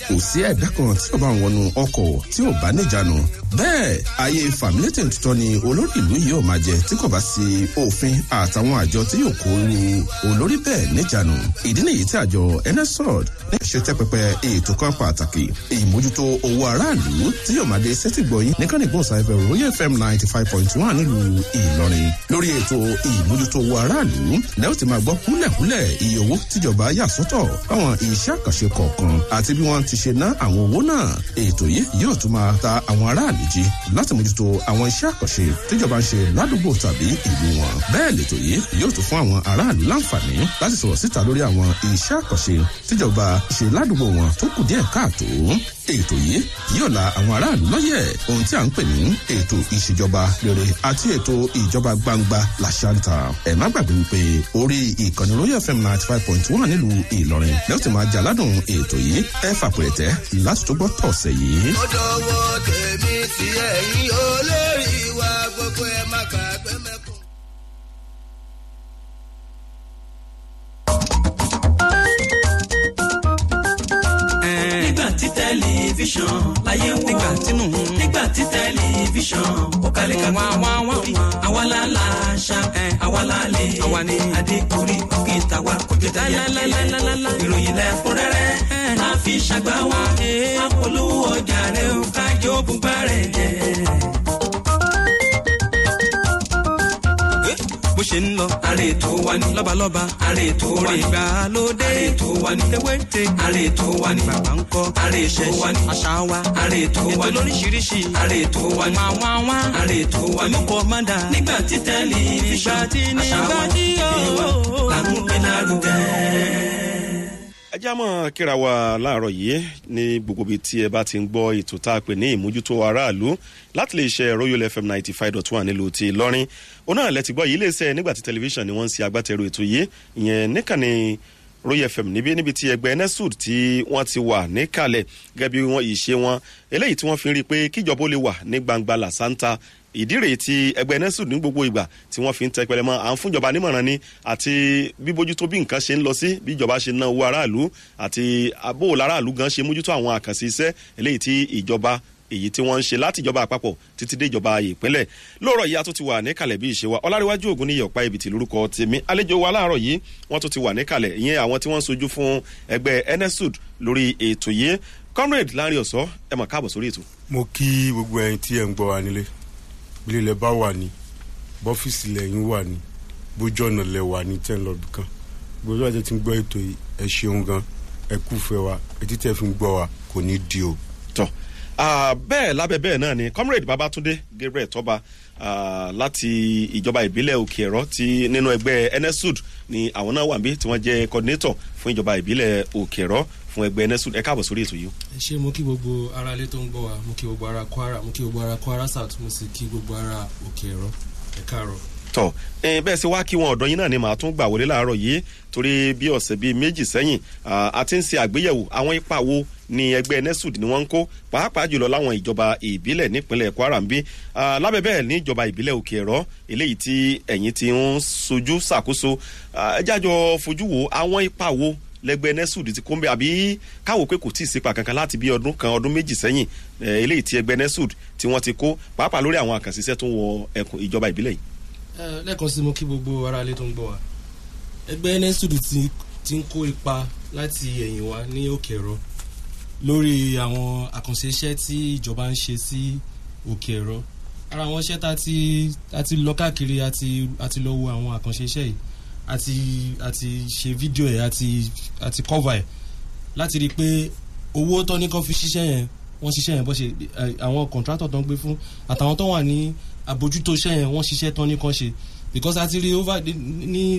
kò sí ẹ̀dá kan tí ó bá ń wọnú ọkọ̀ tí ò bá níjànú bẹ́ẹ̀ ayé fàmílétè tuntun ni olórí ìlú yìí ò máa jẹ tí kò bá sí òfin àtàwọn àjọ tí yóò kó ru olórí bẹ́ẹ̀ níjànú ìdí nìyí tí àjọ nsrod ní ṣe tẹ́ pẹpẹ ètò kan pàtàkì ìmójútó owó aráàlú tí yóò máa dé sẹ́tìgbọ̀yìn nìkan ní gbọ̀nsáfẹ́ royal fm ninety five point one nílùú ìlọrin lórí ètò ìmójútó owó aráàlú lẹ́yìn tí máa gbọ́ kúlẹ̀kúlẹ̀ iye owó tíjọba yà sọ́tọ̀ fáwọn iṣẹ́ àkànṣe kọ̀ọ̀kan àti bí wọ́n ti ṣe ná àwọn owó náà ètò yìí yóò tún máa ta àwọn aráàlú jí láti mójútó àwọn iṣẹ́ àkànṣe tíjọba ń ṣe ládùúgbò tàbí ìlú wọn bẹ́ẹ̀ lètò yìí yóò tún fún àwọn aráàlú láǹfààní láti sọ̀rọ̀ síta lórí àwọn iṣẹ́ àkànṣe tíjọba ṣe ládùúgbò wọn tó kù díẹ̀ káàtó ètò yìí yóò la àwọn aráàlú lọ́yẹ̀ ohun tí à ń pè ní ètò ìṣèjọba rere àti ètò ìjọba gbangba làṣàǹtà ẹ̀ má gbàgbé wípé orí ìkànnì royal fm ninety five point one nílùú ìlọrin lẹ́yìn tí máa jà ládùn ètò yìí ẹ fàpẹ̀rẹ̀tẹ̀ láti tó gbọ́ tọ̀sẹ̀ yìí. ó dọwọ́ tèmi tí ẹ̀yin olórí wa gbogbo ẹ̀ má gbàgbé mẹ́kùn. nígbà tí tẹlifíṣàn láyé wò nígbà tínú nígbà tí tẹlifíṣàn ó kalẹ̀ ká gbọ́ orí àwa la la ṣá àwa la lè ní adékùnrin òkè tàwa kò jẹ́ tẹ̀yà kílẹ̀ ìròyìn lẹ́kúnrẹ́rẹ́ máa fi ṣàgbá wa apolówó ọjà rẹ̀ ó kájọ bùbá rẹ̀ jẹ́. bó ṣe ń lọ. àrè tó wà ní. lọ́balọ́ba. àrè tó wà ní. ìgbàlódé. àrè tó wà ní. ewéte. àrè tó wà ní. bàbá ń kọ́. àrè tó wà ní. àṣà wa. àrè tó wà ní. ètò lóríṣiríṣi. àrè tó wà ní. wàá wàá wá. àrè tó wà ní. mọ́kọ́ má dà. nígbà tí tẹlifíṣàn. nígbà tí nígbà tí yóò. làmúgbé lárugẹ ẹ já mọ́ kíra wa láàárọ̀ yìí ní gbogbo ibi tí ẹ bá ti ń gbọ́ ètò tá a pè ní ìmójútó aráàlú láti lè ṣe royal fm ninety five dot one nílùú ti lọ́rin òun náà lẹ́tì gbọ́ yìí lè ṣe nígbà tí tẹlifíṣàn ni wọ́n ń ṣe agbátẹrù ètò yìí ìyẹn níkànnì royal fm níbi níbi tí ẹgbẹ́ nesud tí wọ́n ti wà níkàlẹ̀ gẹ́gẹ́ bí wọ́n ìṣe wọn eléyìí tí wọ́n fi ń rí i pé kíjọba ó lè wà ní gbangba làṣántà ìdí rèé tí ẹgbẹ́ nesud ní gbogbo ìgbà tí wọ́n fi ń tẹpẹlẹ mọ́ à ń fúnjọba nímọ̀ràn ni àti bíbójútó bí nǹkan ṣe ń lọ sí bí ìjọba ṣe ná owó aráàlú àti abóòlù aráàlú gan ṣe mójútó àwọn àkànṣe iṣẹ́ eléyìí tí ìjọba èyí tí wọ́n ń ṣe láti ìjọba àpapọ̀ títí dé ìjọba ìpínlẹ̀ lóòrọ̀ yìí a tún ti wà níkàlẹ̀ bí ìṣe wa ọláríwájú ògùn níyẹ̀ ọ̀pá ibìtì lórúkọ tèmi àlejò wa láàárọ̀ yìí wọ́n tún ti wà níkàlẹ̀ ìyẹn àwọn tí wọ́n ń sojú fún ẹgbẹ́ nsud lórí ètò yìí comrade láàrin ọ̀sọ́ ẹ mọ̀ káàbọ̀ sórí ètò. mo kí gbogbo ẹyin tí ẹ ń gbọ́ wa nílé ilé ilẹ̀ bá wà ní bọ́fíìsì lẹ́yìn wà ní bójú ọ̀nà lẹ̀ wà ní tẹ́ ń lọ bì kan gbogbo àti tí ń gbọ́ ètò yìí ẹ ṣeun gan ẹ kúfẹ́ wa etí tẹ́ fi ń gbọ́ wa kò ní di o. tọ́ bẹ́ẹ̀ lábẹ́ bẹ́ẹ̀ náà ni comrade babatunde gabriel tọ́ba láti ìjọba ìbílẹ̀ òkè ẹ̀rọ ti nínú ẹgbẹ́ nsud ni àwọn náà wà níbí tí wọ́n jẹ́ coordinator fún ìjọba ìbílẹ̀ òkè ẹ̀rọ fún ẹgbẹ́ nsud ẹ káàbọ̀ sórí ètò yìí. ẹ ṣe mo kí gbogbo ara ilé tó ń gbọ́ wa mo kí gbogbo ara kwara mo kí gbogbo ara kwara south mo sì kí gbogbo ara òkè ẹ̀rọ ẹ káàárọ̀ tọ ẹ bẹẹ ṣe wá kí wọn ọdọ yín náà ni màá tún gbà wọlé láàárọ yìí torí bí ọsẹ bíi méjì sẹyìn a ti ń ṣe àgbéyẹwò àwọn ipa wo ni ẹgbẹ nesud ni wọn ń kó pàápàá jùlọ láwọn ìjọba ìbílẹ̀ nípínlẹ̀ kwara ń bí lábẹ́ bẹ́ẹ̀ ní ìjọba ìbílẹ̀ òkè ẹ̀rọ eléyìí tí ẹ̀yìn ti ń sojú ṣàkóso ẹ jájọ fojú wo àwọn ipa wo lẹgbẹ nesud ti kó ń bẹ àbí káwọ pé kò tí ì sípa kankan láti bí ọdún kan ọdún méjì sẹyìn eléyìí tí ẹgbẹ nesud tí wọn ti kó pàápàá lórí àwọn àkànṣiṣẹ tó ń wọ ẹkùn ìjọba ìbílẹ̀ yìí lẹ́ẹ̀kan sí mo kí gbogbo ara ilé tó ń gbọ́ wa ẹgbẹ́ nẹ́sùdù ti ń kó ipa láti ẹ̀yìn wa ní òkè ẹ̀rọ lórí àwọn àkànṣe iṣẹ́ tí ìjọba ń ṣe sí òkè ẹ̀rọ ara àwọn iṣẹ́ tá a ti lọ káàkiri àti lọ wo àwọn àkànṣe iṣẹ́ yìí àti àti ṣe fídíò ẹ̀ àti àti kọ́va ẹ̀ láti rí i pé owó tó ní kó fi ṣiṣẹ́ yẹn wọ́n ṣiṣẹ́ yẹn bó ṣe àwọn kọ̀ǹtrátọ̀ tó ń gbé fún àtàwọn tó wà ní àbójútó iṣẹ́ yẹn wọ́n ṣiṣẹ́ tán ní kan ṣe because a ti rí over ní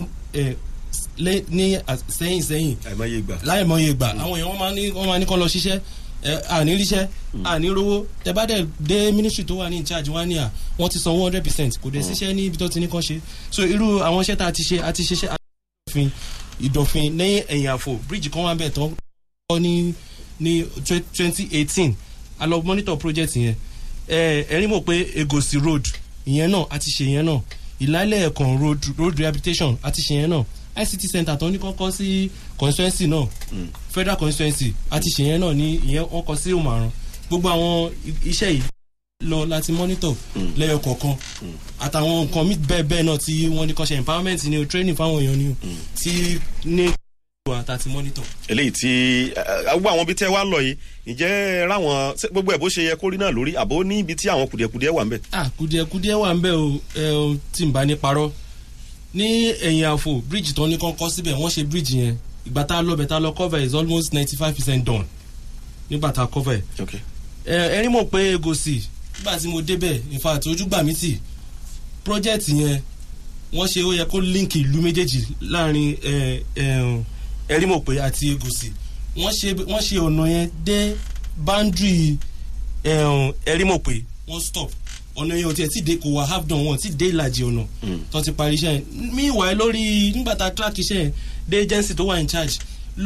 ní sẹ́yìn sẹ́yìn àìmọye ìgbà láìmọye ìgbà àwọn èèyàn wọ́n máa ní wọ́n máa ní kán lọ ṣiṣẹ́ àní ríṣẹ́ àní rówó tẹ bá dẹ̀ dé ministry tó wà ní ìcharge wá ní à wọ́n ti san one hundred percent kò dẹ̀ ṣiṣẹ́ ní ibi tó ti ní kan ṣe so irú àwọn iṣẹ́ tá a ti ṣe a ti ṣiṣẹ́ ìdọ̀fin ìdọ̀fin lẹ́yìn ẹ̀yìn àfò bíríìjì kan wà bẹ̀ tán kọ́ ní ní twenty eighteen a lọ monitor project yẹn ẹ̀rín mọ̀ pé egosi road ìyẹn náà a ti ṣe yẹn náà ìlàlẹ̀ ẹ̀kan road road rehabilitation a ti ṣe yẹn náà ict center tó ní kọ́kọ́ sí constituency náà federal constituency àti ṣèyẹn náà ní ìyẹn wọ́n kọ sí òmàrán gbogbo àwọn i- iṣẹ́ yìí lọ láti monitor lẹ́yọ kọ̀ọ̀kan àtàwọn nǹkan míì bẹ́ẹ̀ bẹ́ẹ̀ náà tí wọ́n ní kọ́ ṣe empowerment ni o training fáwọn èèyàn ni o tí ní àtàtì monitor. eléyìí tí ẹ, gbogbo àwọn ibi tẹ́ wá lọ yìí ǹjẹ́ ráwọn ṣé gbogbo ẹ̀ bó ṣe yẹ kó rí náà lórí àbó ní ibi tí àwọn kùdìẹ̀kùdìẹ̀ wà ń bẹ̀. ah kùdìẹ̀kùdìẹ̀ wà ń bẹ̀ o ẹ o tí n bá ní parọ́ ní ẹ̀yìn àfò bridge tó ní kán kọ́ síbẹ̀ wọ́n ṣe bridge yẹn ìgbà tá a lọ bẹ̀ tá a lọ cover is almost ninety five percent done nígbà tá a cover ẹ̀ Okay. ẹ ẹrí mọ̀ pé egosi nígbà tí mo débẹ̀ in fact ojú gbà mí tì project yẹn wọ́n ṣe ó yẹ kó link ìlú méjèèjì láàrin ẹ, ẹ, ẹrí mọ̀ pé àti egosi wọ́n ṣe wọ́n ṣe ọ̀nà yẹn dé boundary ẹ, ẹrí mọ̀ pé wọ́n stop ọ̀nà yẹn ò tiẹ̀ tí dé kò wá half done wọn tí dé ìlàjì ọ̀nà tó ti parí iṣẹ́ yẹn meanwhile lórí nígbà tá a track iṣẹ́ yẹn dé agency tó wà in charge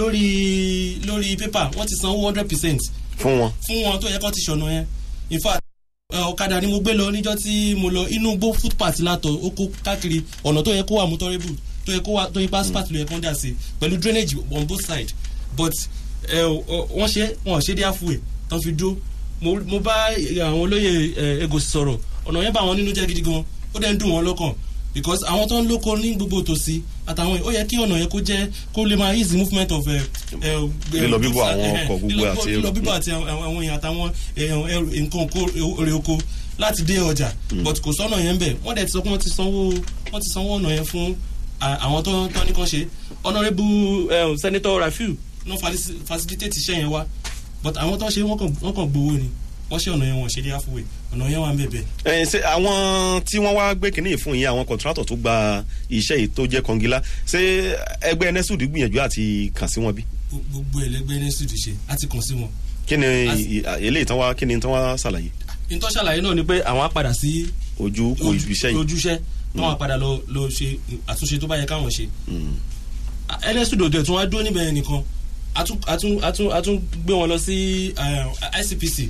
lórí lórí paper wọ́n ti san one hundred percent fún wọn. fún wọn tó yẹ kó ti ṣọ̀nà yẹn in fact ẹ, ọ̀kadà ni mo gbé lọ níjọ́ tí mo lọ inú gbó footpath látọ̀ ó kó káàkiri ọ̀nà tó yẹ kó wà motorable tó yẹ kó wà tó yẹ passport ló yẹ kó ń dà sí pẹ̀lú drainage on both sides but ẹ, ọ- wọ́n ṣe wọ́n ṣe dé àfùwẹ̀ tó fi dúró mo mo bá àwọn olóyè ẹ, Egosi sọ̀rọ̀ ọ̀nà yẹn bá wọn nínú jẹ́ gidi gan ó dẹ̀ ń dùn wọn lọ́kàn because àwọn tó ń lóko ní gbogbo tòsí àtàwọn ó yẹ kí ọ̀nà yẹn kó jẹ́ kó lè máa easy movement of ẹ, ẹ, Lílọ bíbọ̀ àwọn ẹ, ọkọ̀ gbogbo lílọ- àti lílọ èrò. bíbọ̀ àti àwọn àwọn èèyàn àtàwọn èèyàn ẹrù nǹkan oko èrè oko láti dé ọjà but kò sọ́nà yẹn bẹ̀ wọ́n dẹ̀ ti sọ pé wọ́n ti sanwó wọ́n ti sanwó ọ̀nà yẹn fún à- àwọn tó tó ní kàn ṣe honourable senator rafiu ló faci- facilitate iṣẹ́ yẹn wá but àwọn tó ṣe wọ́n kàn wọ́n kàn gbowó ni wọ́n ṣe ọ̀nà yẹn wọ́n ṣe dé halfway ọ̀nà yẹn wà ń bẹ̀bẹ̀. ẹ ṣe àwọn tí wọ́n wá gbé kínní fún yín àwọn kọ̀ǹtrátọ̀ tó gba iṣẹ́ yìí tó jẹ́ kọngilá ṣé ẹgbẹ́ nẹ́sùdì gbìyànjú àti kàn sí wọn bí. gbogbo ẹlẹgbẹ́ ní sùdù ṣe á ti kàn sí wọn. kí ni As- ì- eléyìí tán wá kí ni tán wá ṣàlàyé ìtọ́ ṣàlàyé náà ni pé àwọn á padà sí ojú kò iṣẹ́ yìí. ojúṣe wọn á padà lọ lọ ṣe àtúnṣe tó bá yẹ káwọn ṣe. Mm. ẹlẹ́sùdò tẹ̀ tún wá dúró níbẹ̀ yẹn nìkan a tún a tún a tún a tún gbé wọn lọ sí eh, ICPC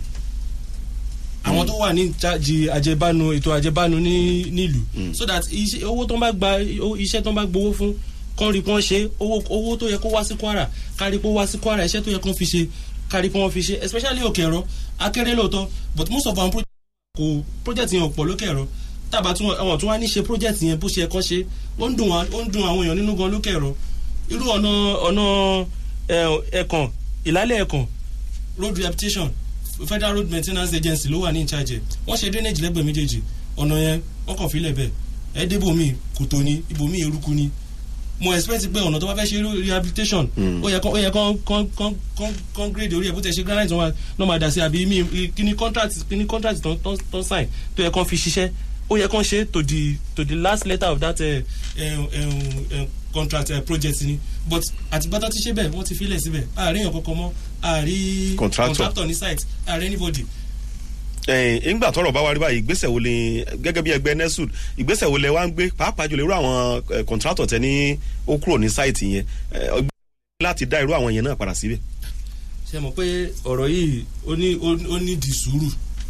àwọn tó wà ní ìjájì àjẹbánu ètò àjẹbánu ní nílùú so that iṣẹ́ owó tó ń bá gba owó- iṣẹ́ tó ń bá gbowó fún kán rí pọ́n ṣe owó owó tó yẹ kó wá sí Kwara kárí pé ó wá sí Kwara iṣẹ́ tó yẹ kán fi ṣe kárí pé wọ́n fi ṣe especially òkè ẹ̀rọ akéré lóòótọ́ but most of our project kò project yẹn ò pọ̀ lókè ẹ̀rọ tábà tún àwọn tún wá ní ṣe project yẹn bó ṣe ẹ̀kọ́ ṣe ó ń dùn wá ó ń dùn àwọn èèyàn nínú gan lókè ẹ̀rọ irú ọ̀nà ọ̀nà ẹ̀, ẹ̀kàn ìlálẹ̀ ẹ̀kàn road rehabilitation federal road maintenance agency ló wà ní ìcharge ẹ̀ wọ́n ṣe drainage lẹ́gbẹ̀ẹ́ méjèèjì ọ̀nà yẹn wọ́n kàn fílẹ̀ bẹ́ẹ̀ ẹ̀ débòmí kòtò ni ibòmí eruku ni mo expect pé ọ̀nà tó bá fẹ́ ṣe rehabilitation ó yẹ kán ó yẹ kán kán kán kán kán grade orí ẹ̀ bó tẹ̀ ṣe granite wọn náà máa dà sí àbí mi kíní contract kíní contract tán tán tán sign tó yẹ kán fi ṣiṣẹ́ ó yẹ kán ṣe to the to the last letter of that uh, uh, uh, uh, contract uh, project ni but àtìgbà tó ti ṣe bẹ́ẹ̀ wọ́n ti filẹ̀ síbẹ̀ àárín èèyàn kankan mọ́ àárí Contractor. contractor ní site àárín anybody ẹ̀yin ìgbà tọrọ bá wá rí báyìí ìgbésẹ̀ wo ni gẹ́gẹ́ bí ẹgbẹ́ nesud ìgbésẹ̀ wo lẹ wá ń gbé pàápàá jùlọ irú àwọn eh, kọ̀ǹtrátọ̀ tẹ ní ó kúrò ní sáìtì yẹn eh, ọgbẹ́ láti dá irú àwọn yẹn náà padà síbẹ̀. ṣe mọ̀ pé ọ̀rọ̀ yìí ó ní ó ní di sùúrù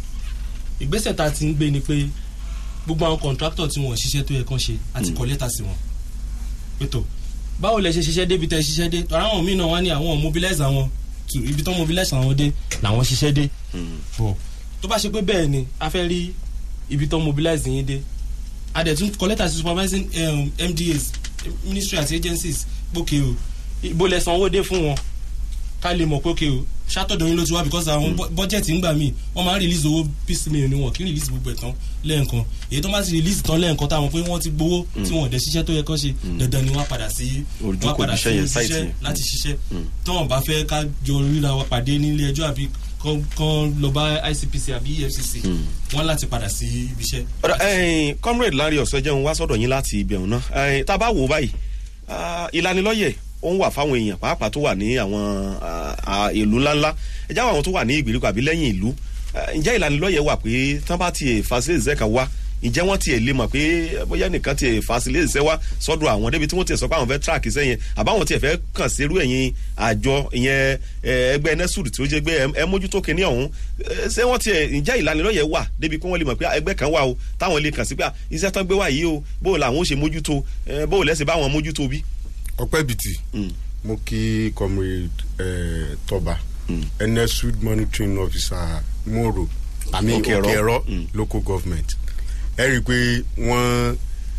ìgbésẹ̀ tá a ti ń gbé ni pé gbogbo àwọn contractor tí wọ́n ṣiṣẹ́ tó yẹ kán ṣe àti kọ lẹ́tà sí wọn pẹ̀tọ̀ báwo lẹ ṣe ṣiṣẹ́ débi tẹ́ ṣiṣẹ́ dé tọ́ra àwọn míì náà wá ní àwọn mobilize àwọn to ibi tán mobilize àwọn dé làwọn ṣiṣẹ́ dé bọ̀ tó bá ṣe pé bẹ́ẹ̀ ni a fẹ́ rí ibi tán mobilize yín dé a dẹ̀ tún kọ lẹ́tà sí supervising um, MDAs ministry àti agencies gbókè o ibo lẹ sanwó dé fún wọn ká lè mọ̀ pé òkè o ṣàtọ̀dọ̀ yín ló ti wá because àwọn bọ́jẹ̀tì ń gbà míì wọ́n máa ń release owó piecemeal ni wọn kì í release gbogbo ẹ̀ tán lẹ́ẹ̀kan èyí tó bá ti release tán lẹ́ẹ̀kan táwọn pé wọ́n ti gbowó tí wọ́n dẹ̀ ṣiṣẹ́ tó yẹ kán ṣe dandan ni wọ́n á padà sí Ojú wọ́n á kò padà níṣẹ́ sí yẹn, site iṣẹ́ yẹn. láti ṣiṣẹ́ tí wọ́n bá fẹ́ ká jọ ríra wa pàdé nílé ẹjọ́ àbí kán kán lọ bá ICPC àbí EFCC wọ́n láti padà sí ibi iṣẹ́. ọ̀dà ẹ̀yin comrade Lanre Ọ̀sẹ́jẹun wá sọ́dọ̀ yín láti ibẹ̀ ọ̀nà ẹ̀yin tá a bá wò ó báyìí ah, ìlanilọ́yẹ̀ ó ń wà fáwọn èèyàn pàápàá tó wà ní àwọn ah, ah, ìlú ńláńlá ẹ̀já àwọn tó wà ní ìgbèríko àbí lẹ́yìn ìlú Eh, ǹjẹ́ ìlanilọ́yẹ̀ wà pé tán bá tiẹ̀ facilities kan wá ǹjẹ́ wọ́n tiẹ̀ lè mọ̀ pé bóyá nìkan tiẹ̀ facilities wá sọ́dọ̀ àwọn débi tí wọ́n tiẹ̀ sọ pé àwọn fẹ́ track iṣẹ́ yẹn àbáwọn tiẹ̀ fẹ́ kàn sí irú ẹ̀yin àjọ ìyẹn eh, ẹgbẹ́ nesud tí ó jẹ́ gbé ẹ mójútó kinní ọ̀hún Eh, ṣé wọ́n tiẹ̀ ǹjẹ́ ìlanilọ́yẹ̀ wà débi pé wọ́n lè mọ̀ pé ẹgbẹ́ kan wà o táwọn lè kàn sí pé ah, iṣẹ́ tán gbé wá yìí o bó làwọn ó ṣe mójútó eh, bó lẹ́sìn báwọn mójútó bí. ọpẹ́ bìtì mo kí comrade eh, tọba nsud monitoring officer moro àmì Òkè-Ẹ̀rọ. òkèèrọ local government ẹ rí i pé wọ́n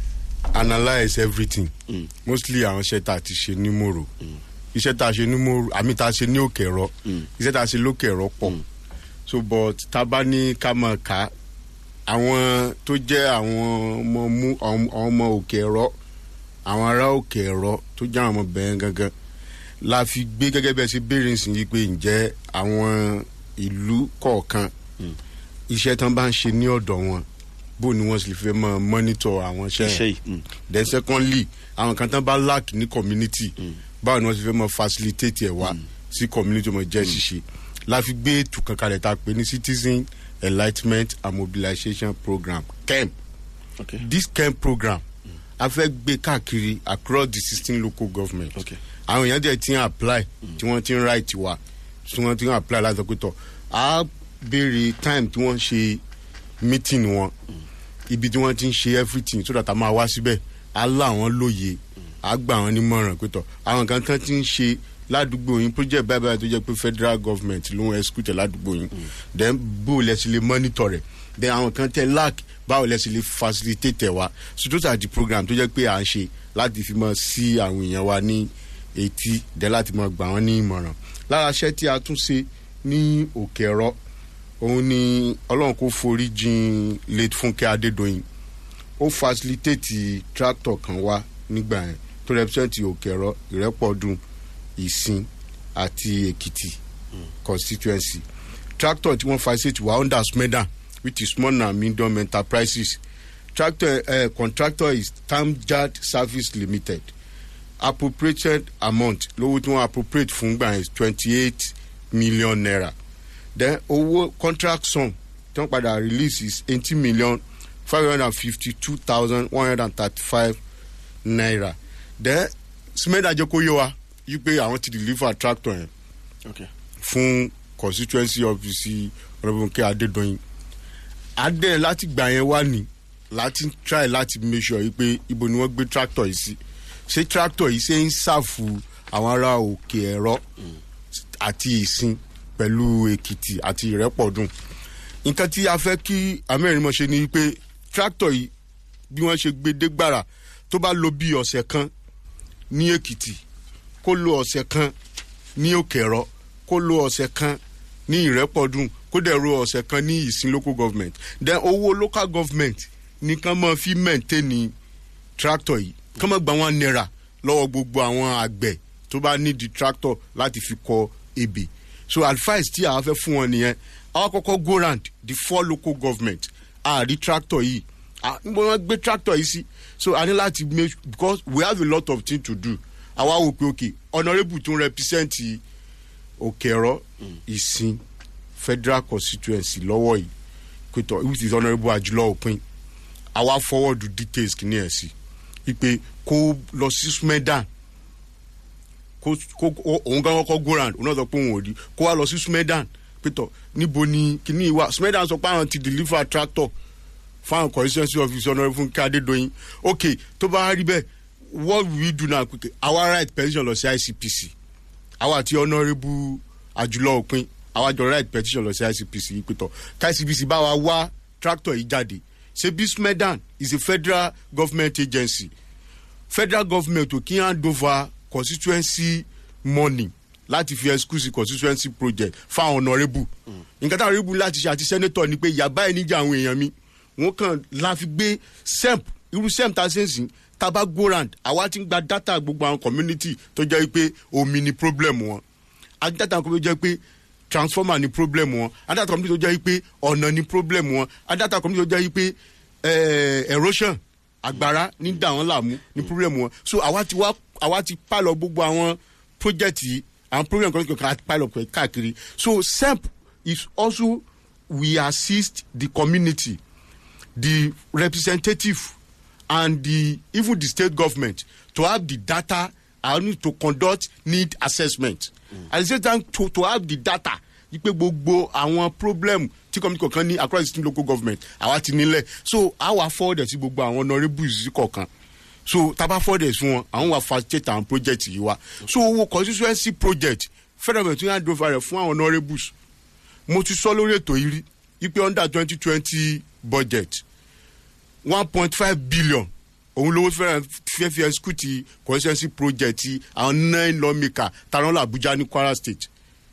analyse everything mostly àwọn iṣẹ́ tá a ti ṣe ní moro iṣẹ́ tá a ṣe ní moro àmì tá a ṣe ní òkèèrọ iṣẹ́ tá a ṣe lókèèrọ pọ̀ so but tá a bá ní ká máa kà á àwọn tó jẹ́ àwọn ọmọ mú àwọn ọmọ òkèèrọ àwọn ará òkèèrọ tó jẹ́ àwọn ọmọ bẹ̀rẹ̀ gangan la fi gbé gẹ́gẹ́ bẹ́ẹ̀ ṣe béèrè nsìn yìí pé ǹjẹ́ àwọn ìlú kọ̀ọ̀kan iṣẹ́ tán bá ń ṣe ní ọ̀dọ̀ wọn bó ni wọ́n sì fẹ́ mọ́ mọ́nítọ̀ àwọn iṣẹ́ iṣẹ́ yẹn yìí mm. then secondly àwọn kan tán bá lack ní community báwo ni wọ́n sì fẹ́ mọ́ facilitate ẹ̀ wá sí community mọ́ jẹ́ ṣíṣe la fi gbé ètò kan kalẹ̀ tá a pè ní citizen enlightenment and mobilization program kemp okay. this camp program a fẹ́ gbé káàkiri across the sixteen local government Okay. àwọn èèyàn dẹ̀ ti ń apply tí wọ́n ti ń write wa tí wọ́n ti ń apply láti sọ pé tọ̀ á béèrè time tí wọ́n ṣe meeting wọn ibi tí wọ́n ti ń ṣe everything so that a máa wá síbẹ̀ á là wọ́n lóye á gbà wọ́n nímọ̀ràn pé tọ̀ àwọn kan tán ti ń ṣe ládùúgbò yín project báyìí báyìí tó jẹ́ pé federal government ló ń execute ládùúgbò yín then bó lẹ sì lè monitor rẹ̀ then àwọn kan tẹ lack báwo lẹ sì lè facilitate ẹ̀ wá so those are the program tó jẹ́ pé à ń ṣe láti fi mọ sí àwọn èèyàn wa ní etí dẹ́ láti mọ gbà wọ́n ní ìmọ̀ràn lára iṣẹ́ tí a tún ṣe ní òkè ẹ̀rọ òun ni ọlọ́run kò forí jin late fúnkẹ́ adédọ́yìn ó facilitate tractor kan wá nígbà yẹn tó represent òkè ẹ̀rọ ìrẹ́pọ̀dùn ìsìn àti èkìtì constituency tractor tí wọ́n facilitate wà under smeda which is small and medium enterprises tractor uh, contractor is tamjad service limited appropriated amount lówó tí wọ́n appropriate fún gbà yẹn twenty eight million naira then owó contract sum tí wọ́n padà release is eighty million five hundred and fifty two thousand one hundred and thirty five naira then smeda jẹ́ kó yé wa yí pé àwọn ti deliver tractor yẹn okay. fún constituency office ọ̀rẹ́bùnkẹ́ adédọ́yìn adé láti gbà yẹn wá ní láti try láti make sure yìí pé ibo ni wọ́n gbé tractor yìí sí ṣé tractor yìí ṣe ń ṣàfù àwọn ará òkè ẹ̀rọ àti ìsìn pẹ̀lú èkìtì àti ìrẹ́pọ̀dùn nǹkan tí a fẹ́ kí amẹ́rìnmọ́ ṣe ni pé tractor yìí bí wọ́n ṣe gbé dé gbàrà tó bá lo bí ọ̀sẹ̀ kan ní èkìtì kó lo ọ̀sẹ̀ kan ní òkèrọ kó lo ọ̀sẹ̀ kan ní ìrẹ́pọ̀dùn kó dẹ̀ ro ọ̀sẹ̀ kan ní ìsìn local government then owó local government ní kán mọ́ fi maintain tractor yìí kán mọ́ gba wọn náírà lọ́wọ́ gbogbo àwọn àgbẹ̀ tó bá nídìí tractor láti fi kọ ebè so advice tí a fẹ́ fún wọn nìyẹn àwọn kọ́kọ́ go round the four local government àrí tractor yìí Ah, níbo wọn gbé tractor yìí sí so a ní láti make because we have a lot of things to do àwa wò pé okay honourable tó ń represent òkèrọ ìsìn federal constituency lọ́wọ́ yìí pẹ̀tọ̀ which is honourable àjùlọ òpin àwa forward details kìíní ẹ̀ sí wípé kó lọ sí smedan kó kó ó- òun gan kọ́kọ́ go round òun náà sọ pé òun ò rí kó wá lọ sí smedan pẹ̀tọ̀ níbo ni kìíní wà smedan sọ pé àwọn ti deliver tractor fáwọn constituency office honourable fún kádédọyìn ok tó bá rí bẹ́ẹ̀ what will we do now quickly our right petition lọ sí icpc àwa àti honourable àjùlọ òpin àwa jọ right petition lọ sí icpc yìí pé tọ ká icpc bá wa wá tractor yìí jáde ṣe bí smedan is a federal government agency federal government ò kí hand over constituency money láti fi excuse constituency project fáwọn honourable nǹkan táwọn honourable láti ṣe àti senator ni pé yàbá ẹ̀ níjà àwọn èèyàn mi wọ́n kàn la fi gbé semp irú semp tá a ṣe ń sìn taba gorand àwa ti ń gba data gbogbo àwọn community tó jẹ́ pé omi ni problem wọn àti data kan tó jẹ́ pé transformer ni problem wọn àti data community tó jẹ́ pé ọ̀nà ni problem wọn àti data community tó jẹ́ pé eh, erosion agbára ní dà wọ́n làmú ni problem wọn so àwa ti wá àwa ti pàlọ́ gbogbo àwọn project yìí àwọn program kan kan àti pàlọ́ pẹ̀ káàkiri so semp is also we assist the community the representative and the even the state government to have the data and to conduct need assessment mm. at the same time to to have the data wípé gbogbo àwọn problem tí community kọ̀ọ̀kan ní across the state local government àwa ti nílẹ̀ so àwa forward sí gbogbo àwọn honourables kọ̀ọ̀kan so taba fọdẹ fún wọn àwọn wa facilitate àwọn project yìí wa so owó constituency project federal government yàn dófà rẹ fún àwọn honourables mo ti sọ lórí ètò yìí rí ipe under twenty twenty budget one point five billion òun lówó fẹ́ràn fẹ́ fi execute constituency project ti àwọn nine lawmaker tarola abuja ní kwara state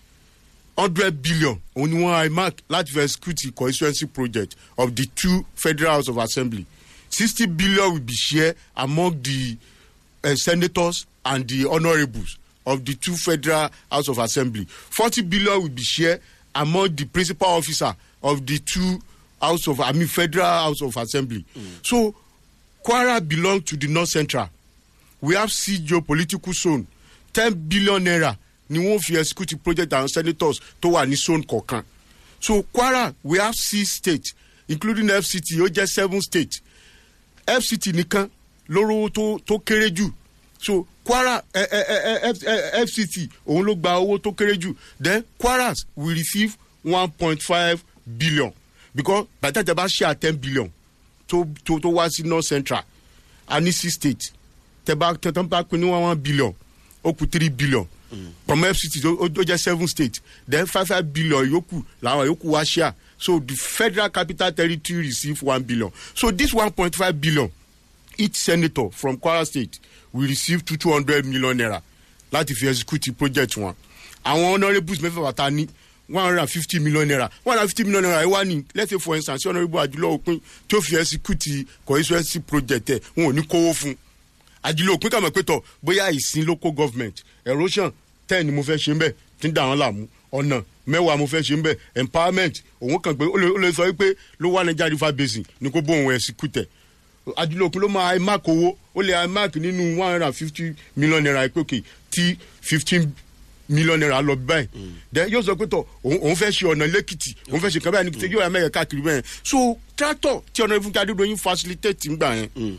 hundred billion òun ni wọ́n imac láti fi execute constituency project of the two federal house of assembly sixty billion will be shared among the uh, senators and the honourables of the two federal house of assembly forty billion will be shared among the principal officer of the two house of i mean federal house of assembly mm. so kwara belong to the north central we have c geopolitical zone ten billion naira ni wọn fi execute project àwọn senators tó wà ní zone kọ̀ọ̀kan so kwara we have six states including fct ó jẹ́ seven states fct nìkan lóró tó tó kéré jù so kwara ẹ ẹ ẹ ẹ fct òun ló gba owó tó kéré jù then kwaras will receive one point five billion because by the time tẹ bá share ten billion tó tó tó wá sí north central a ní six states tẹ bá tẹ tẹ bá pin ní one one billion ó kù three billion from fct ó ó jẹ seven states then five five billion yòókù làwọn yòókù wá share so the federal capital territory receive one billion so this one point five billion each senator from kwara state will receive two two hundred million naira láti fi execute project wọn àwọn honourables mẹ́fẹ̀ẹ́fà ta ní one hundred and fifty million naira one hundred and fifty million naira ẹ wá ní let's say for instance honourable àjùlọ òpin tí ó fi execute constituency project ẹ wọn ò ní kówó fún àjùlọ òpin kàmọ́ pé tọ̀ bóyá ìsìn local government erosion ten ni mo fẹ́ ṣe ń bẹ̀ tí ń dà wọ́n làmú ọ̀nà mẹ́wàá mo fẹ́ ṣe ń bẹ̀ empowerment òun kàn pé ó lè ó lè sọ wípé ló wà niger river basin ni kó bóun execute àjùlọkùn ló máa imac owó ó lè imac nínú one hundred and fifty million naira pé òkè tí fifteen million naira lọ báyìí then yóò sọ pé tọ òun òun fẹ́ ṣe ọ̀nà lẹ́kìtì òun fẹ́ ṣe kan báyìí ní yóò yà mẹ́yẹ káàkiri bẹ́ẹ̀ so tractor tí ọ̀nà ìfúnkẹ́ adédọ́yìn facilitate ń gbà yẹn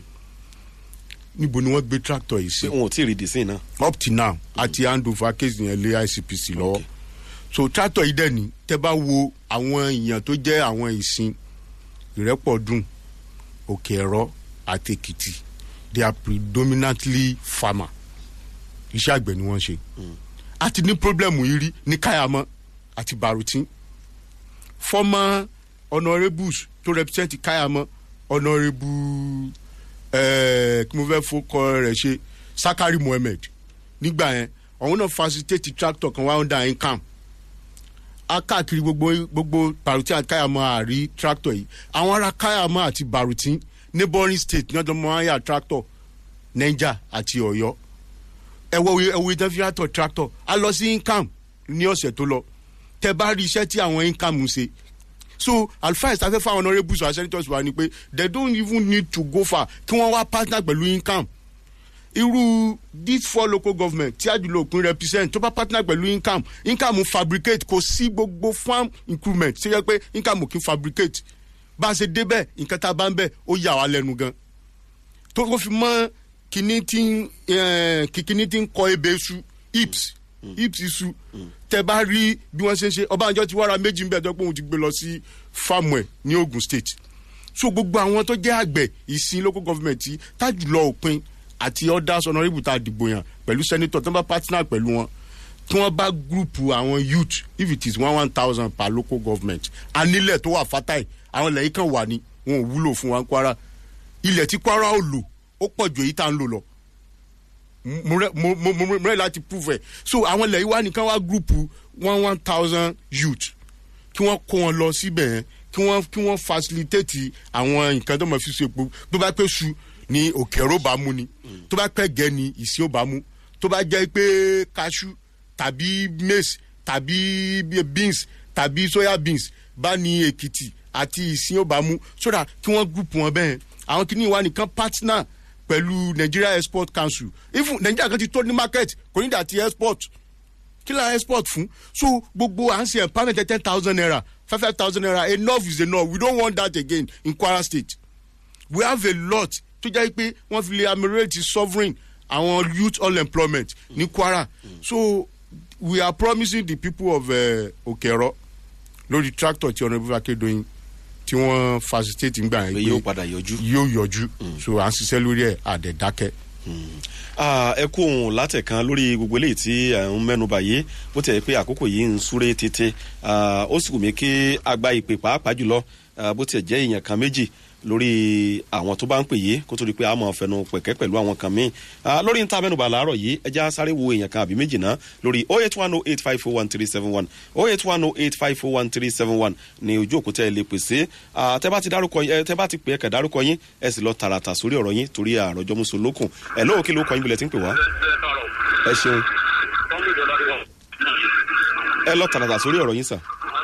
níbo ni wọ́n gbé tractor yìí sí pé wọn ò tí ì rí dìísìn náà. up till now àti hand over case yẹn lé icpc lọ́wọ́ so tractor yìí dẹ̀ ni tẹ́ bá wo àwọn èèyàn tó jẹ́ àwọn ìsìn ìrẹ́pọ̀dùn òkè ẹ̀rọ àti èkìtì they are predominantly farmer iṣẹ́ àgbẹ̀ ni wọ́n ṣe a ti ní problem yìí rí ní káyàmọ́ àti barutin former honourables tó represent káyàmọ́ honourable ẹ̀ẹ́ kí mo fẹ́ fọkọ rẹ̀ ṣe sakari mohammed nígbà yẹn òun náà facilitate tractor kan wá under income a káàkiri gbogbo gbogbo barutin àti káyàmọ́ àrí tractor yìí àwọn ará káyàmọ́ àti barutin neighboring state ní ọdún mọ́áyà tractor niger àti ọ̀yọ́ ẹ̀wọ̀ ẹ̀wọ̀ ìdánfíàtọ̀ tractor a lọ sí income ní ọ̀sẹ̀ tó lọ tẹ bá rí iṣẹ́ tí àwọn income ń ṣe so alfaes ta fẹ́ fáwọn honourables wa senators wa ni pé they don't even need to go far kí wọ́n wá partner pẹ̀lú income irú these four local government tí àjùlọ òpin represent tó bá partner pẹ̀lú income income fabricate kò sí gbogbo farm improvement ṣe yẹ pé income kì í fabricate bá a ṣe débẹ̀ nǹkan tá a bá ń bẹ̀ ó yà wá lẹ́nu gan tó kó fi mọ́ kíní tí ń eh, kí- kíní tí ń kọ ebè iṣu hips hips iṣu tẹ bá rí bí wọ́n ṣe ń ṣe ọbànjọ́ ti wára méjì ń bẹ̀ tó pé òun ti gbé lọ sí fáàmù ẹ̀ ní ogun state so gbogbo àwọn tó jẹ́ àgbẹ̀ ìsìn local government tí tájùlọ òpin àti others honourable tá a dìbò yàn pẹ̀lú senator tó ń bá partner pẹ̀lú wọn tí wọ́n bá gúrùpù àwọn youth if it is one one thousand per local government anílẹ̀ tó wà fatai àwọn ilẹ̀ yìí kan wà ní wọn ò wúlò fún wa ní kwara ilẹ̀ tí kwara ò lò ó pọ̀ ju èyí tá à ń lò lọ mo rẹ mo mo mo rẹ láti prove ẹ so àwọn ilẹ̀ yìí wá nìkan wá gúrùpù one one thousand youth kí wọ́n kó wọn lọ síbẹ̀ yẹn kí wọ́n kí wọ́n facilitate àwọn nǹkan tó mọ̀ fi so epo tó bá pẹ́ su ni òkèrò bá mú ni tó bá pẹ́ gẹ́ ni ìsìn ò bá mú tó bá jẹ́ pé cashew tàbí maize tàbí beans tàbí soya beans bá ní èkìtì àti ìsìn ò bá mú sódà kí wọ́n group wọn bẹ́ẹ̀ àwọn kìíní wa nìkan partner pẹ̀lú nigeria export council even nigeria kan ti tó ní market kò ní dà ti export kí la export fún so gbogbo à ń ṣe empowerment ten thousand naira five five thousand naira enough is enough we don't want that again in kwara state we have a lot tó jẹ́ pé wọ́n fi lè ameliorate sovereign àwọn youth unemployment ní kwara so we are promising the people of uh, okero lórí tractor tí honourable akedoyin tí tí wọ́n facilitate ń gbà pé yẹn yóò pé padà yọjú. yóò yọjú so à ń ṣiṣẹ́ lórí ẹ̀ àdẹ̀dákẹ́. Ah, ẹ kú òun látẹ̀kan lórí gbogbo eléyìí tí ẹ̀ ń mẹ́nuba yìí bó ti ẹ̀ pé àkókò yìí ń súré tètè Ah, ó sì wù mí kí a gba ìpè pàápàá jùlọ ah, bó ti ẹ̀ jẹ́ èèyàn kan méjì lórí àwọn tó bá ń pè yìí kó tó di pé a mọ̀ fẹnu pẹ̀kẹ́ pẹ̀lú àwọn kan míì Ah, lórí níta mẹ́nuba làárọ̀ yìí ẹ já sáré wo èèyàn kan àbí méjì náà lórí oh eight one oh eight five four one three seven one oh eight one oh eight five four one three seven one ní ojú òkúta ẹ lè pèsè Ah, tẹ bá ti dárúkọ ẹ tẹ bá ti pè é kẹ dárúkọ yín ẹ sì lọ tààràtà sórí ọ̀rọ̀ yín torí àròjọ mùsùlùkùn ẹ lóò kí ló kọ yín bilẹ̀ tí ń pè wá ẹ ṣeun ẹ lọ tààràtà sórí ọ̀rọ̀ yín sà.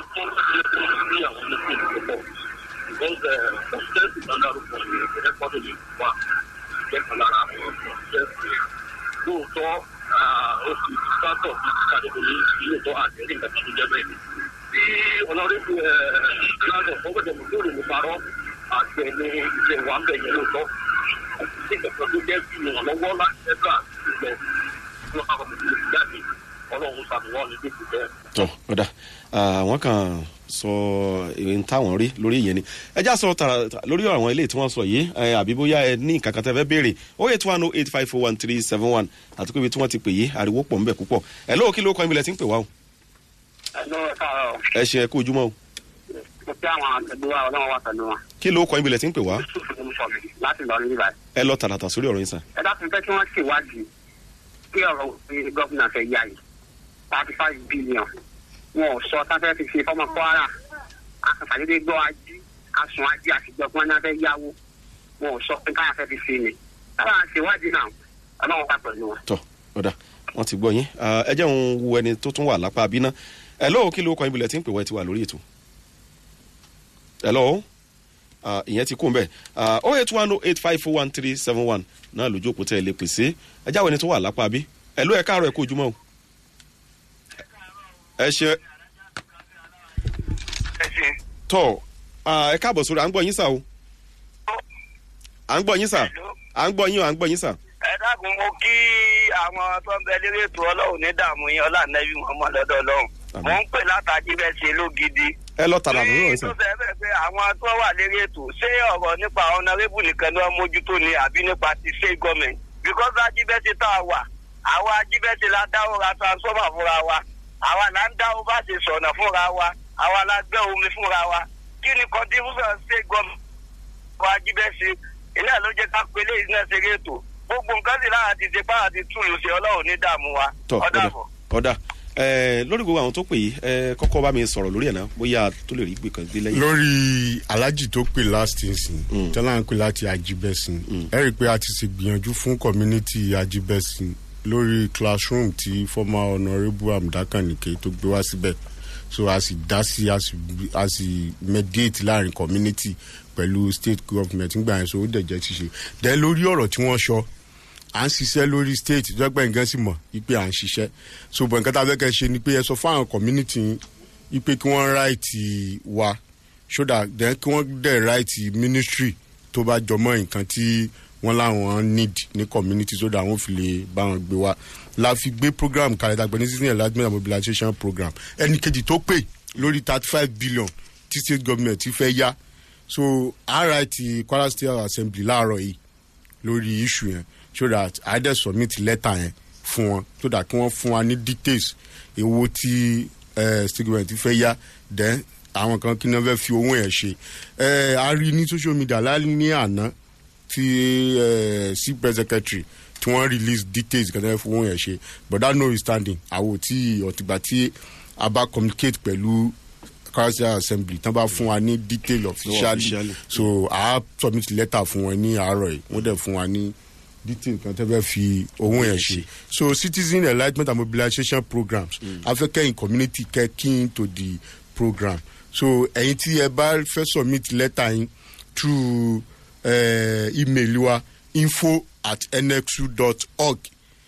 lóòótọ́ oṣù sátọ̀ bí kàdébò ní lóòótọ́ àtẹ̀lé nǹkan tó jẹ́ bẹ́ẹ̀. tí ọ̀nàrẹ́bù lázọ̀ fọ́gbẹ̀dẹ̀ mọ̀tòrò ló parọ́ àgbẹ̀ ní iṣẹ́ wa ń bẹ̀ yẹn lóòótọ́. tí ìgbàgbọ́ tó jẹ́ bí ìrànlọ́wọ́ láti ẹ̀ka ìgbẹ́ lọ́kàn kọ̀ọ̀kan jáde ọlọ́run sàmúwọ́ ní dèkù bẹ́ẹ̀. tọ ọ̀dà àwọn kan sọ ìrìn táwọn rí lórí ìyẹn ni ẹ já sọ tààrà lórí àwọn ilé tí wọ́n sọ yìí ẹ, àbí bóyá ẹ ní nǹkan kan tẹ́ fẹ́ béèrè oh eight one oh eight five four one three seven one àti pé ibi tí wọ́n ti pè yìí ariwo pọ̀ ńbẹ̀ púpọ̀ ẹ lóò kí ló kọ́ ìbílẹ̀ tí ń pè wá o ẹnu káàárọ̀ ẹ ṣe ẹ kú ojúmọ́ o mo fẹ́ àwọn àtẹ̀gbọ́ wa ọlọ́run wà pẹ̀lú wọn. kí ló kọ́ ìbílẹ̀ tí ń pè wá yusuf ló ń sọ mi láti lọ níbà. ẹ lọ tààràtà sórí ọ̀rọ̀ yín sà ẹ dákun fẹ́ kí wọ́n ṣèwádìí kí ọ̀rọ̀ òfin gọ́fìnà fẹ́ yá yìí thirty five billion wọn ò sọ sáfẹ́ fi ṣe fọ́mọ kwara akàfàdédé gbọ́ ají asùn ají àtijọ́ fún wọn fẹ́ yáwó wọn ò sọ pé káyà fẹ́ fi ṣe ni táwọn àṣewádìí náà ọlọ́run wà pẹ̀lú wọn. tọ ọ̀dà wọ́n ti gbọ́ yín Ah, ẹ jẹ́ òun wo ẹni tó tún wà lápá abiná ẹ lóò kí ló kọ́ ìbílẹ̀ tí ń pè wá ẹ ti wà lórí ètò ẹ lọ́wọ́ ìyẹn ti kún bẹ́ẹ̀ oh eight one oh eight five four one three seven one náà lójú òpó tẹ́ ẹ lè pèsè ẹ jáwé ẹni tó wà lápá bí ẹ ló ẹ káàárọ̀ ẹ kó ojúmọ́ o ẹ ṣe tọ ah, ẹ káàbọ̀ sórí à ń gbọ́ yín sà o à ń gbọ́ yín sà à ń gbọ́ yín o à ń gbọ́ yín sà ẹ dákun mo kí àwọn tó ń bẹ lórí ètò ọlọ́run ní dààmú yín ọlànàbí muhammad lọ́dọ̀ ọlọ́run mo ń pè látàjí bẹ́ẹ̀ ṣe lógidi. ẹ lọ tààrà lórí ọ̀rọ̀ yín tó sà fẹ́ bẹ́ẹ̀ pé àwọn tó wà lórí ètò ṣé ọ̀rọ̀ nípa ọ̀nàrẹ́bù nìkan ni wọ́n mójútó ni àbí nípa ti ṣe gọ́ọ̀mẹ̀ntì because ajíbẹ́sẹ̀ tá a wà àwa ajíbẹ́sẹ̀ la dáwọ́ ra transformer fúnra wa àwa là ń dáwọ́ bá ṣe sọ̀nà fúnra wa àwa la gbẹ́ omi fúnra wa kí ni contribution ṣe gọ́ọ̀mẹ̀ntì wa ajíbẹ́sẹ̀ ilé ẹ̀ ló jẹ́ ká pélé iná ṣeré ètò gbogbo nǹkan sì lára ti ṣe pára ti túlù ṣe ọlọ́run ní dààmú wa tọ ọ̀dà ọ̀dà bọ̀. ọ̀dà ẹ lórí gbogbo àwọn tó pè yìí ẹ kọ́kọ́ bá mi sọ̀rọ̀ lórí ẹ̀ náà bóyá tó lè rí gbé kan gbé lẹ́yìn. lórí alájì tó pè last nsìn tọ́lá ń pè láti ajibẹ́sìn ẹ rí i pé a ti ṣe gbìyànjú fún community ajibẹ́sìn lórí classroom tí former honourable amdakanike tó gbé wá síbẹ̀ so a sì dá sí a sì a sì mediate láàrin community pẹ̀lú state government ńgbà yẹn so ó dẹ̀ jẹ́ ṣíṣe then lórí ọ̀rọ̀ tí wọ́n sọ à ń ṣiṣẹ́ lórí state ìjọba nǹkan sì mọ̀ wípé à ń ṣiṣẹ́ so bọ̀ nǹkan tá a fẹ́ kẹ́ ṣe ni pé ẹ sọ fún àwọn community yín wípé kí wọ́n ráìtì wa so that then kí wọ́n dẹ̀ ráìtì ministry tó bá jọmọ́ nǹkan tí wọ́n láwọn need ní community so that wọ́n fi lè bá wọn gbé wa la fi gbé program kalẹ̀ dàgbẹ́ ní season enlargement and mobilization program ẹnì kejì tó pè lórí thirty five billion tí state government ti fẹ́ yá so ráìtì kwara state assembly láàárọ̀ yìí lórí issue yẹn so that i dey submit letter yẹn fún wọn so that kí wọ́n fún wa ní details èwo tí eh, state government fẹ́ yá then àwọn kan kí ni wọ́n fẹ́ fi owó yẹn ṣe Eh, a rí ní social media láì ní àná tí eh, cpress secretary tí wọ́n release details kan tó fẹ́ fi owó yẹn ṣe but that no standing àwọn tí ọ̀tìgbà tí a bá communicate pẹ̀lú council assembly tán bá fún wa ní detail officially officially. so a submit letter fún wọn ní àárọ̀ yìí wọ́n dẹ̀ fún wa ní detail kan tẹ́ fẹ́ fi owó yẹn ṣe so citizen enlightenment and mobilization programs afẹ́kẹ́yìn community kẹ́ keen to the program so ẹ̀yin tí ẹ bá fẹ́ submit letter yín through uh, email wa info at nxu dot org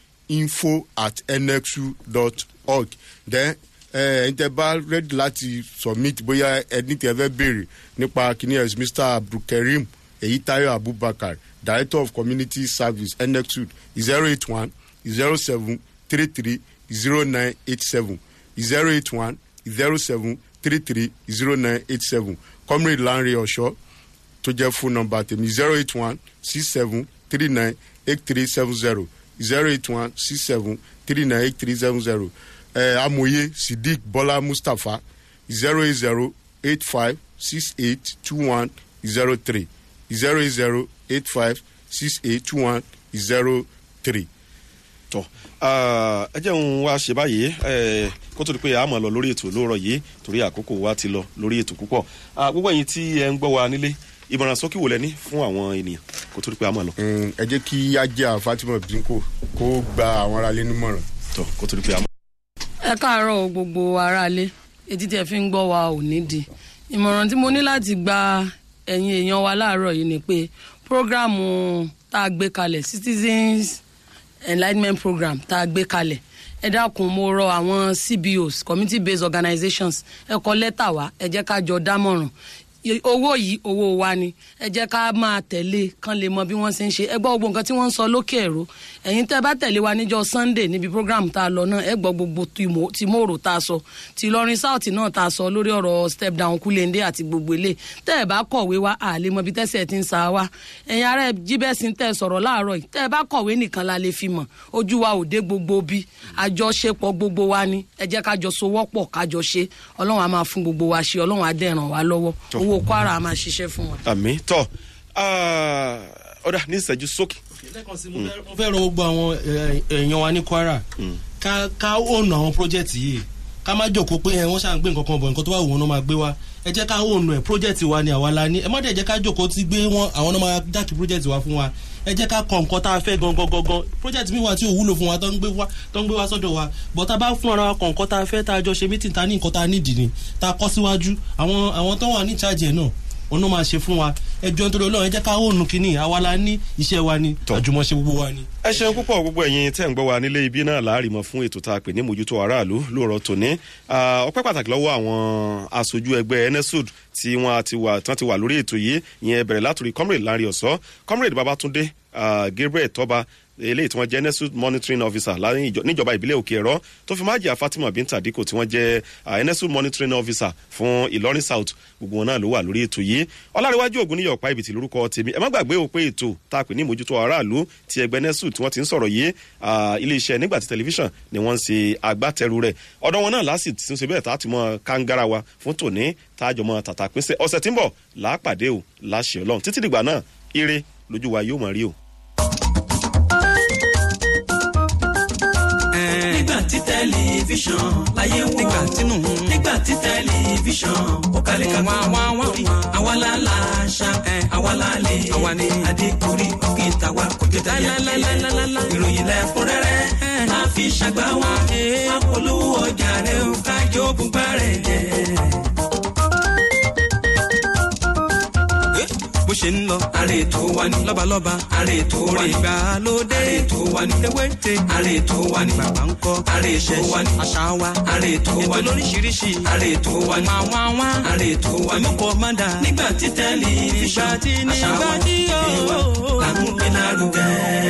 info at nxu dot org then ẹ̀yin tẹ́ bá ready láti submit bóyá ẹni tí ẹ fẹ́ béèrè nípa kíní ẹ̀ mr abdulkareem eyitayo abubakar director of community service nxu zero eight one zero seven three three zero nine eight seven zero eight one zero seven three three zero nine eight seven comrade lanre ọ̀ṣọ́ tó jẹ́ fún nọmba tèmi zero eight one six seven three nine eight three seven zero zero eight one six seven three nine eight three seven zero ẹ amòye sidik bọ́lá mustapha zero eight zero eight five six eight two one zero three zero eight zero eight five six eight two one zero three. tọ ẹ jẹ́ òun wá ṣe báyìí ẹ, kó tó di pé a máa lọ lórí ètò lóòrọ̀ yìí torí àkókò wa ti lọ lórí ètò púpọ̀ Ah, gbogbo ẹ̀yin tí ẹ ń gbọ́ wa nílé ìmọ̀ràn sókè wò lẹ́ni fún àwọn ènìyàn kó tó di pé a máa lọ Mm, ẹ jẹ́ kí ajá fatima binko kó gba àwọn aráalé nímọ̀ràn. tọ kó tó di pé a máa ẹ káàárọ̀ o gbogbo aráalé etí tí ẹ fi ń gbọ́ wa ò nídìí ìmọ̀ràn tí mo ní láti gba ẹ̀yin èèyàn wa láàárọ̀ yìí ni pé prógráàmù tá a gbé kalẹ̀ citizens enlightenment program tá a gbé kalẹ̀ ẹ dákun mo rọ àwọn cbos community based organizations ẹ kọ lẹ́tà wá ẹ jẹ́ ká jọ dámọ̀ràn I- owó yìí owó wa ni ẹ jẹ́ ká máa tẹ̀lé kán lè mọ bí wọ́n ṣe ń ṣe ẹ gbọ́ gbogbo nǹkan tí wọ́n ń sọ lókè ẹ̀rọ ẹ̀yin tẹ́ bá tẹ̀lé wa níjọ́ sunday níbi program tá a lọ náà ẹ gbọ́ gbogbo tìmọ̀- tìmọ̀rò tá a sọ ti Ìlọrin south náà tá a sọ lórí ọ̀rọ̀ step down kúlẹ̀ndé àti gbogbo ilé tẹ́ ẹ bá kọ̀wé wa à lè mọ bí tẹ́sẹ̀ ti ń sa wa ẹ̀yin ará ẹ jíbẹ́sìn tẹ́ ẹ sọ̀rọ̀ láàárọ̀ yìí tẹ́ ẹ bá kọ̀wé nìkan la lè fi mọ̀ ojú wa ò dé gbogbo bí àjọṣepọ̀ gbogbo wa ni ẹ jẹ́ ká jọ sowọ́pọ̀ ká jọ ṣe ọlọ́run á máa fún gbogbo wa ṣe ọlọ́run á dẹ̀ ràn wá lọ́wọ́ owó kwara á máa ṣiṣẹ́ fún wa. àmì tọ ọ̀dà ní ìṣẹ́jú sókè lẹ́ẹ̀kan sí mo fẹ́- mo fẹ́ rọ gbogbo àwọn ẹ, èèyàn wa ní kwara ká ká òònù àwọn project yìí ká má jòkó pé ẹ, wọ́n ṣáà ń gbé nǹkan kan bọ̀ nǹkan tó bá wù wọ́n náà máa gbé wa ẹ jẹ́ ká òònù ẹ̀ project wa ni àwa la ní ẹ má dẹ̀ jẹ́ ká jòkó tí gbé wọn àwọn náà máa dákì project wa fún wa ẹ jẹ́ ká kọ nǹkan tá a fẹ́ gangan gangan project mi wà tí ò wúlò fún wa tó ń gbé wa tó ń gbé wa sọ́dọ̀ wa bọ́ tá a bá fún ara wa kọ nǹkan tá a fẹ́ tá a jọ ṣe meeting tá a ní nǹkan tá a nídìí ni tá a kọ́ síwájú àwọn àwọn tó wà ní charge ẹ̀ náà òun náà máa ṣe fún wa ẹjọ́ nítorí ọlọ́run ẹ jẹ́ ká òònù kínní àwa la ní iṣẹ́ wa ni àjùmọ̀ṣe gbogbo wa ni. ẹ ṣeun púpọ̀ gbogbo ẹ̀yin tẹ́ ń gbọ́ wa nílé ibi náà láàrin mọ́ fún ètò tá a pè ní mójútó aráàlú lóòrọ̀ tòní Ah, ọpẹ́ pàtàkì lọ́wọ́ àwọn aṣojú ẹgbẹ́ enesud tí wọ́n ti wà tán ti wà lórí ètò yìí ìyẹn bẹ̀rẹ̀ látòrí comrade lanre ọ̀sọ́ comrade babatunde ah, gabriel tọ́ba eléyìí tí wọ́n jẹ́ enesud monitoring officer láàrin ìjọ- níjọba ìbílẹ̀ òkè ẹ̀rọ tó fi májì fatima binta dikko tí wọ́n jẹ́ ah, enesud monitoring officer fún ìlọrin south gbogbo wọn náà ló wà lórí ètò yìí ọlárẹ̀wájú ògúnníyọ̀ pa ibìtì lórúkọ tèmi ẹ má gbàgbé o pé ètò tá a pè ní ìmójútó aráàlú ti ẹgbẹ́ nesu tí wọ́n ti ń sọ̀rọ̀ yìí ah, iléeṣẹ́ nígbàtí tẹlifíṣàn ni wọ́n ń ṣe agbátẹrù rẹ̀ ọ̀dọ̀ wọn náà láti tún ṣe bẹ́ẹ̀ tá a ti mọ kángára wa fún tòní tá a jọ mọ tàtà pínṣẹ́ ọ̀sẹ̀ tí ń bọ̀ láàpàdé o láṣẹ ọlọ́run títí dìgbà náà ire lójú wa yóò mọ̀ rí o. nígbà tí tẹlifíṣàn láyé wò nígbà tínú nígbà tí tẹlifíṣàn ó kalẹ̀ ká wá wá wá àwa la la ṣá àwa la lè àwa ni adékùnrí òkè tàwa kò jẹ tẹyà ìròyìn lẹ́kúnrẹ́rẹ́ máa fi ṣàgbá wa apolówó ọjà rẹ̀ ó kájọ bùbá rẹ̀ jẹ́. bó ṣe ń lọ. àrè tó wà ní. lọ́balọ́ba. àrè tó wà ní. ìgbàlódé. àrè tó wà ní. ewéte. àrè tó wà ní. bàbá ń kọ́. àrè tó wà ní. àṣà wa. àrè tó wà ní. ètò lóríṣiríṣi. àrè tó wà ní. máa wá wá. àrè tó wà ní. mọ́kọ́ má dà. nígbà tí tẹlifíṣàn. nígbà tí nígbà tí yóò. làkúnpé lárugẹ.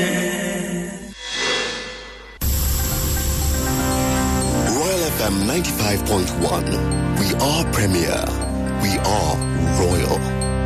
Royal FM 95.1. We are premier. We are royal.